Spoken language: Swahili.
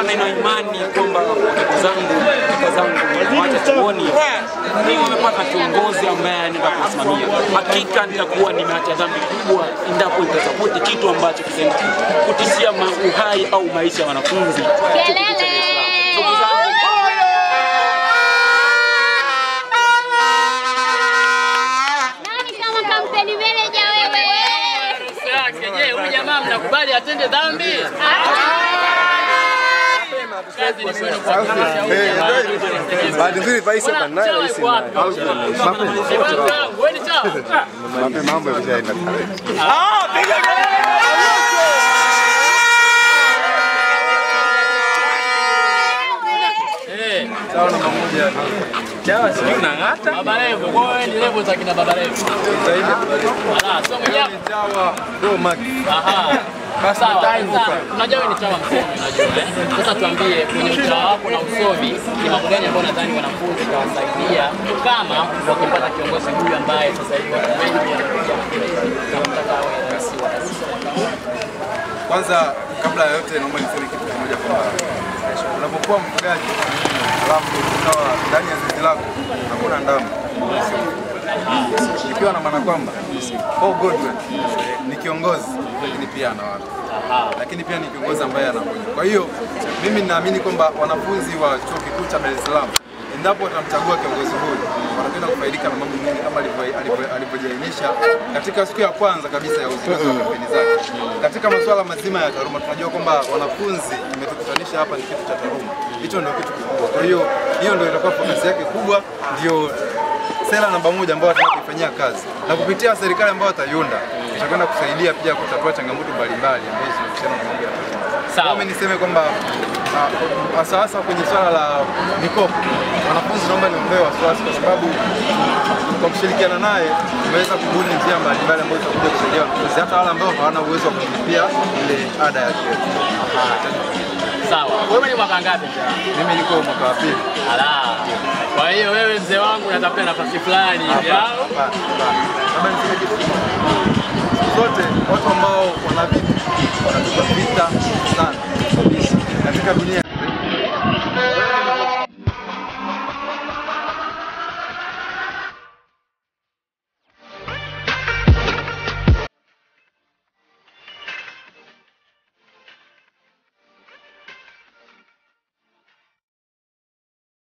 nina imani kwamba ndugu zangu, kaka zangu wacha chuoni ni wamepata kiongozi ambaye anaenda kusimamia. Hakika nitakuwa nimeacha dhambi kubwa endapo nitasapoti kitu ambacho kitaenda kutishia ma- uhai au maisha ya wanafunzi. Kelele! Ndugu zangu, Nani kama kampeni meneja wewe? yake. Je, huyu jamaa mnakubali atende dhambi? Kazi ni kwenu kuhakikisha huyu jamaa Bahati nzuri Faisal Bwana, kanaye chawa rais yuko wapi? Eh, bwana, wewe ni chawa? mambo mambo yameshaenda. Eh. Baba Levo, kwa hiyo wewe ni levo za kina Baba Levo. Ala, sio mwenyewe. Aha. Sawa, sasa unajua wewe ni chawa msomi unajua eh. Sasa tuambie kwenye uchawa wako na usomi ni mambo gani ambayo nadhani wanafunzi watawasaidia kama wakipata kiongozi huyu ambaye sasa hivi watu wengi wanamtaka awe rais wa Kwanza, kabla ya yote, naomba niseme kitu kimoja kwamba unapokuwa mfugaji alafu ukawa ndani ya zizi lako hakuna ndama, ikiwa na maana kwamba Paul Godwin ni kiongozi lakini pia ana watu lakini pia ni kiongozi ambaye anakuja. Kwa hiyo mimi ninaamini kwamba wanafunzi wa chuo kikuu cha Dar es Salaam endapo watamchagua kiongozi huyu watakwenda kufaidika na mambo mengi kama alivyo- alivyo- alivyojiainisha katika siku ya kwanza kabisa ya uzinduzi wa kampeni zake. Katika masuala mazima ya taaluma, tunajua kwamba wanafunzi imetukutanisha hapa ni kitu cha taaluma, hicho ndio kitu kikubwa. Kwa hiyo hiyo ndio itakuwa fokasi yake kubwa, ndio sera namba moja ambayo wataka kuifanyia kazi na kupitia serikali ambayo wataiunda itakwenda kusaidia pia kutatua changamoto mbalimbali ambazo zinahusiana na mambo ya taaluma. Sawa. Mimi niseme kwamba ah, hasa hasa kwenye swala la mikopo, wanafunzi naomba niombewe wasiwasi, kwa sababu kwa kushirikiana naye tumeweza kubuni njia mbalimbali ambazo zitakuja kusaidia wanafunzi, hata wale ambao hawana uwezo wa kulipia ile ada ya chuo. Sawa. Wewe ni mwaka ngapi? Mimi niko mwaka wa pili. Ala. Kwa hiyo wewe mzee wangu unatafuta nafasi fulani hivi au? Hapana, hapana. Labda niseme kitu kimoja. Siku zote watu ambao wana vitu wanapigwa vita sana kabisa katika dunia